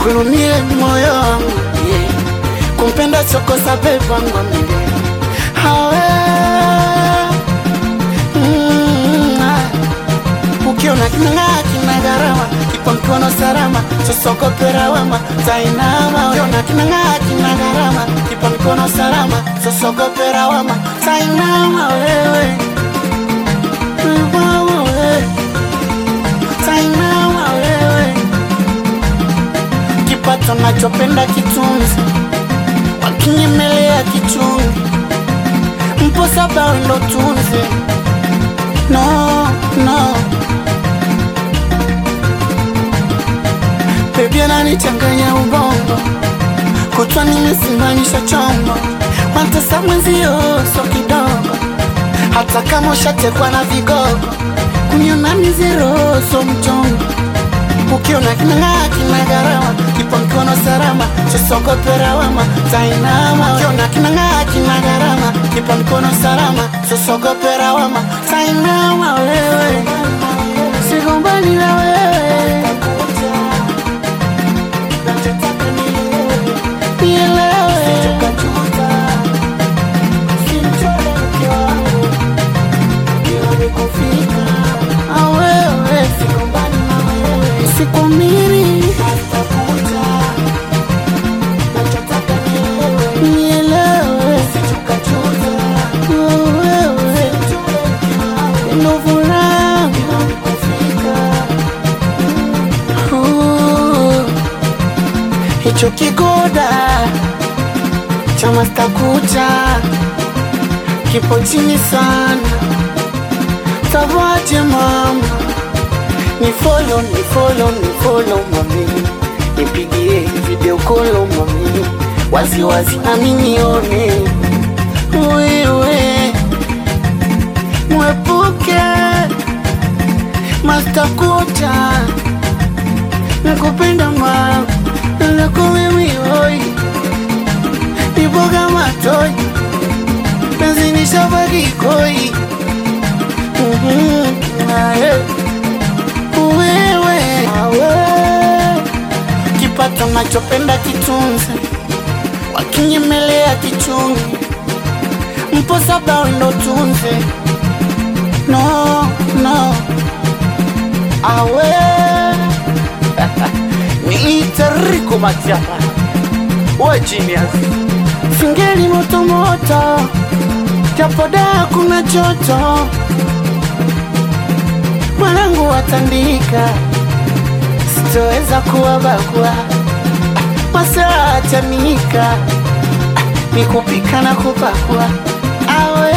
kulumie moyo wangu yeah. kumpenda chokosa pepangu milele hawe mm, ah. ukiona kinang'aa kina gharama kipo mkono salama sosokopera wema tainama ukiona kinang'aa kina gharama kipo mkono salama sosokopera wema tainama wewe Mama wewe tainama wewe kipato nachopenda kitunzi wakinyemelea kichungi mpo saba wendo tunzi no no bebi ananichanganya ubongo kutwa nimesimamisha chombo wantesa mwenzio so kidogo hata kama ushatekwa na vigogo kuniona mizero so mchongo ukiona kinang'aa kina gharama kipo mkono salama sosogopera wema tainama ukiona kinang'aa kina gharama kipo mkono salama sosogopera wema tainama wewe sigombani na wewe nielewe Ah, wewe sikwamini nielewe Oh, wewe ndo furaha Uh, hicho kigoda cha mastakucha kipo chini sana tavaje mama ni follow ni follow ni follow mami nipigie video call mami wazi wazi nami nione wewe mwepuke mastakucha nakupenda mama nako mimi oi niboga matoi penzi ni shabaki koi Mhm, ah, eh. wewe awe kipato nachopenda kitunze wakinyemelea kichungi mpo saba wendo tunze no no awe niiteriko matiapa we genius singeli motomoto japoda kuna joto mwanangu watandika sitoweza kuwabagua masaa chanika nikupika na kupakua awe